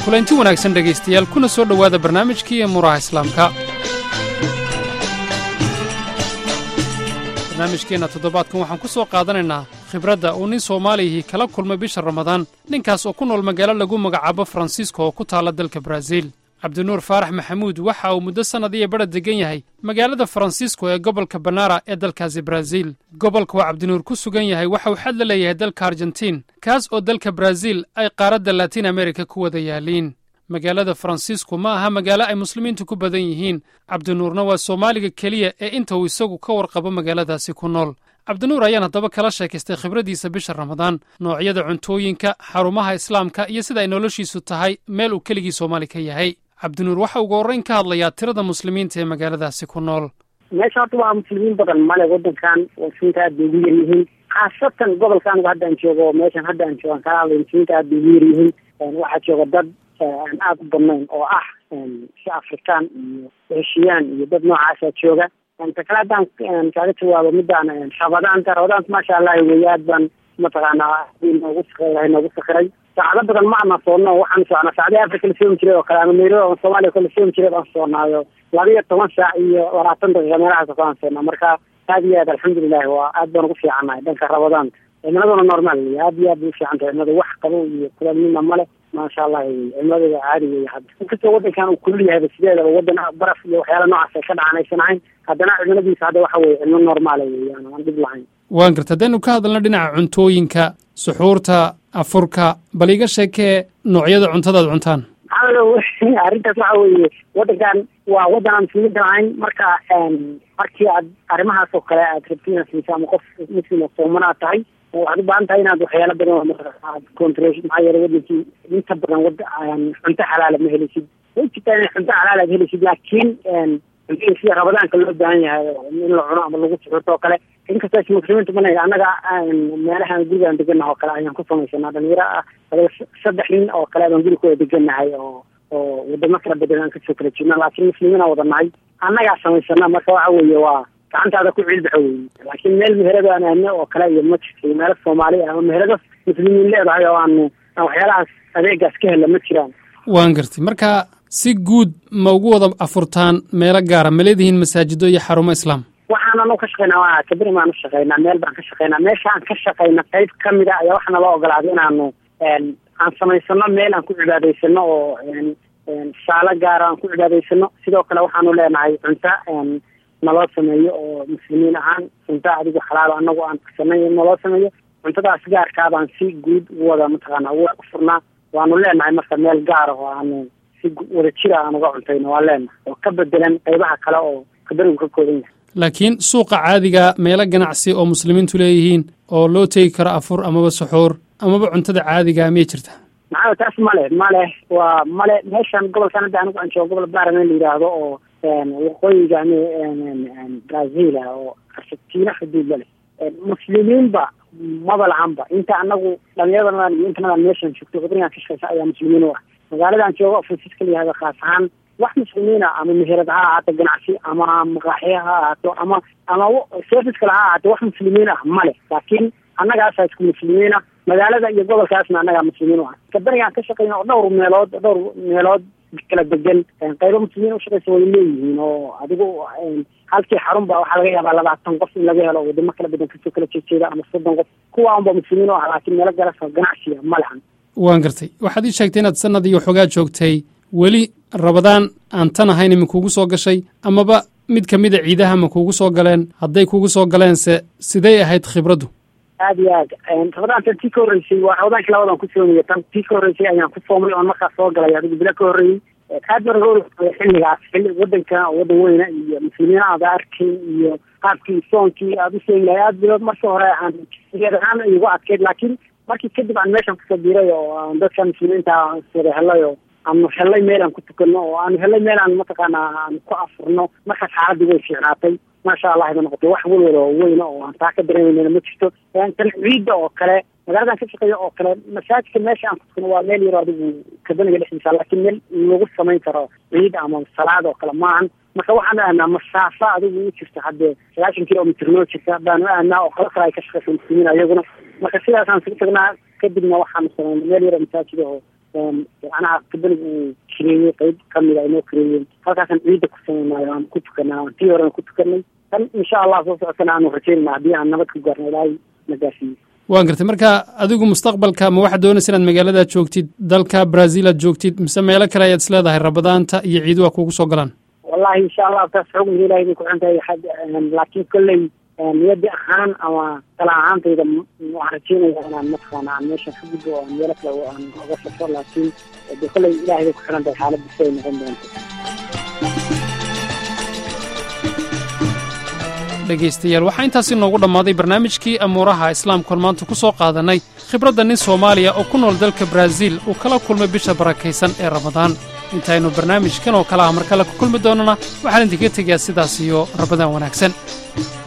kulanti wanaagsan dhegaystayaal kuna soo dhowaada barnaamijkii muraha islaamka barnaamijkeenna toddobaadkan waxaan ku soo qaadanaynaa khibradda uu nin soomaaliyihii kala kulmay bisha ramadaan ninkaas oo ku nool magaalo lagu magacaabo faransiisko oo ku taalla dalka baraaziil cabdinuur faarax maxamuud waxa uu muddo sannad iyo badha deggan yahay magaalada faransiisko ee gobolka banara ee dalkaasi baraaziil gobolka waa cabdinuur ku sugan yahay waxa uu xad la leeyahay dalka argentiin kaas oo dalka baraaziil ay qaaradda latiin amerika ku wada yaaliin magaalada faransiisku ma aha magaalo ay muslimiintu ku badan yihiin cabdinuurna waa soomaaliga keliya ee inta uu isagu ka warqabo magaaladaasi ku nool cabdinuur ayaan haddaba kala sheekaystay khibraddiisa bisha ramadaan noocyada cuntooyinka xarumaha islaamka iyo sida ay noloshiisu tahay meel uu keligii soomaali ka yahay cabdinuur waxa ugu horrayn ka hadlayaa tirada muslimiinta ee magaaladaasi ku nool meesha horta waa muslimiin badan male waddankan muslimiinta aad bay ugu yar yihiin khaasatan gobolka anigu hadda aan joogo meeshan hadda aan joogo aan kala hadlay muslimiinta aad bay ugu yar yihiin waxaa jooga dad aan aada u badnayn oo ah si afrikaan iyo heshiyaan iyo dad noocaasa jooga ta kale haddaan kaaga jawaabo midaan rabadaanta rabadaanta maasha allah wey aad baan mataqaanaa noogu sakiray noogu sakiray saacado badan ma ana soonno waxaan socnaa saacadii africa la soomi jiray oo kale ama nairobi ama soomaaliya kale la soomi jiray baan soonaayo laba iyo toban saac iyo labaatan daqiiqa meelahaas baan soonaa marka aad iyo aad alxamdulilahi waa aad baan ugu fiicannahay dhanka rabadaanta cimiladuna normaal wey aad iyo aad bay ufiican tahay cimilada wax qabow iyo kulaalnima male maasha allah wey cimiladada caadi wey hadda inkastoo waddankan uu kulul yahayba sideedaba waddan baraf iyo waxyaala noocaas ay ka dhacan aysan ahayn haddana cimiladiisa hadda waxa weye cimilo normaala weeyaan aan dhib lahayn waan garta haddaynu ka hadalno dhinaca cuntooyinka suxuurta afurka bal iga sheekee noocyada cuntadaad cuntaan maxaa arrintaas waxa weeye waddankan waa waddan aan muslimiinta ahayn marka markii aad arrimahaas oo kale aad rabti inaad siisa ama qof muslim oo soomanaad tahay waxaad u baahan tahay inaad waxyaalo badan aad control maxaa yeele waddankii inta badan wada cunto xalaala ma helisid way jirtaa inay cunto xalaal aad helisid laakiin cuntada sida rabadaanka loo baahan yahay in la cuno ama lagu suxurto oo kale inkastoo muslimiinta mana annaga meelahaan gurigaan deganaha oo kale ayaan ku samaysanaa dhalinyaro ah saddex nin oo kale baan gurigooda deganahay oo oo wadamo kala badan aan kasoo kala jirna laakiin muslimiina wada nahay annagaa samaysana marka waxa weeye waa gacantaada ku ciilbaxa weeye laakiin meel meherado aan aane oo kale iyo ma jirto meelo soomaali ah ama meherado muslimiin leedahay oo aan aan waxyaalahaas adeegaas ka hela ma jiraan waan gartay marka si guud ma ugu wada afurtaan meelo gaara ma leedihiin masaajido iyo xarumo islaam waxaan anu ka shaqaynaa waa kaberi baan u shaqaynaa meel baan ka shaqaynaa meesha aan ka shaqayna qayb kamid a ayaa waxaa nala ogolaaday inaanu aan samaysano meel aan ku cibaadaysano oo saalo gaara aan ku cibaadaysano sidoo kale waxaanu leenahay cunto naloo sameeyo oo muslimiin ahaan cunto adigu xalaalo anagu aan sanay naloo sameeyo cuntadaas gaarkaa baan si guud u wada mataqaana u furnaa waanu leenahay marka meel gaara oo aanu si wada jira aan uga cuntayno waa leenahay oo ka bedelan qaybaha kale oo kaberigu ka kooban yahay laakiin suuqa caadiga meelo ganacsi oo muslimiintu leeyihiin oo loo tegi karo afur amaba suxuur amaba cuntada caadiga miyay jirta maxaa taas male male waa male meeshan gobolkan hadda anigu aan joogo gobol baaramen la yidhaahdo oo waqooyiga brazil ah oo argentina xuduud la leh muslimiinba maba lahanba inta anagu dhalinyaradan iyo intanadaan meeshan joogto wadanigan ka shaqeysa ayaa muslimiin u ah magaaladaan joogo fransiiska la yihahdo khaas ahaan wax muslimiina ama meherad ha ahaato ganacsi ama maqaaxiya ha ahaato ama ama service kale ha ahaato wax muslimiin ah male laakiin annagaasa isku muslimiina magaalada iyo gobolkaasna annagaa muslimiin u ah kabanigaan ka shaqeyna oo dhowr meelood dhowr meelood kala degan qaybo muslimiin ushaqeysa way leeyihiin oo adigu halkii xarun ba waxaa laga yaabaa labaatan qof in laga helo wadamo kala badan kasoo kala jeejeeda ama soddon qof kuwa unba muslimiin u ah laakiin meelo galasa ganacsiga ma lahan waan gartay waxaad ii sheegtay inaad sanad iyo waxoogaa joogtay weli rabadaan aan tan ahayn ma kuugu soo gashay amaba mid ka mida ciidaha ma kuugu soo galeen hadday kuugu soo galeense siday ahayd khibraddu aada iyo aad rabadaantan tii ka horreysay waa rabadaankii labadan ku soomaya tan tii ka horreysay ayaan ku soomay oon markaas soo galay adigu bilo ka horreeyey aad baan uga oa xilligaas xilli waddanka waddan weyna iyo muslimiina aada arkay iyo qaabkii soonkii aada u soomi lahay aad bilood marka hore aan ahaan igu adkeyd laakiin markii kadib aan meeshan kusoo biiray oo aan dadka muslimiinta wada helay oo aanu hellay meel aan ku tukano oo aanu hellay meel aan mataqaana aan ku afurno markaas xaaladii way fiicnaatay maasha allah ba noqotay wax welwel oo weyna oo aan taa ka dareemeynana ma jirto tan ciidda oo kale magaaladan ka shaqeeya oo kale masaajidka meesha aan ku tukano waa meel yaro adigu kabaniga dhexdiisa laakiin meel lagu samayn karo ciid ama salaad oo kale maahan marka waxaan aanaa masaafo adigu u jirta haddee sagaashan kilomitr noo jirta baanu aanaa oo qolo kale ay ka shaqeysa muslimiin ayaguna marka sidaasaan sugu tagnaa kadibna waxaanu samaynay meel yaro masaajida oo macnaha kabeliga uu kireeyey qeyb kamida inoo kireeyeen halkaasaan ciidda ku sameynaayo aan ku tukanaa tii horena ku tukanay tan insha allah soo socotana aanu rajeynayna haddii aan nabad ku gaarno ilaahay na gaarsiiyo waan gartay marka adigu mustaqbalka ma waxaad doonaysa inaad magaaladaad joogtid dalka brazil aad joogtid mise meelo kale ayaad isleedahay rabadaanta iyo ciiduha kugu soo galaan wallahi insha allah taas xugmiga ilahay bay ku xun tahay laakiin kolley niyadi ahaan ama tala ahaantayda waxaan rajeynaya inaan mataqaana aan meeshan ka gudbo oo meelo kale aan oga safro laakiin de kolley ilahay bay ku xiran tahay xaaladda siday noqon doonto dhegaystayaal waxaa intaasi noogu dhammaaday barnaamijkii amuuraha islaamkuon maanta ku soo qaadannay khibradda nin soomaaliya oo ku nool dalka baraaziil uu kala kulmay bisha barakaysan ee ramadaan intaynu barnaamijkan oo kale ah mar kale ku kulmi doonnana waxaan idinkaga tegayaa sidaas iyo rabadaan wanaagsan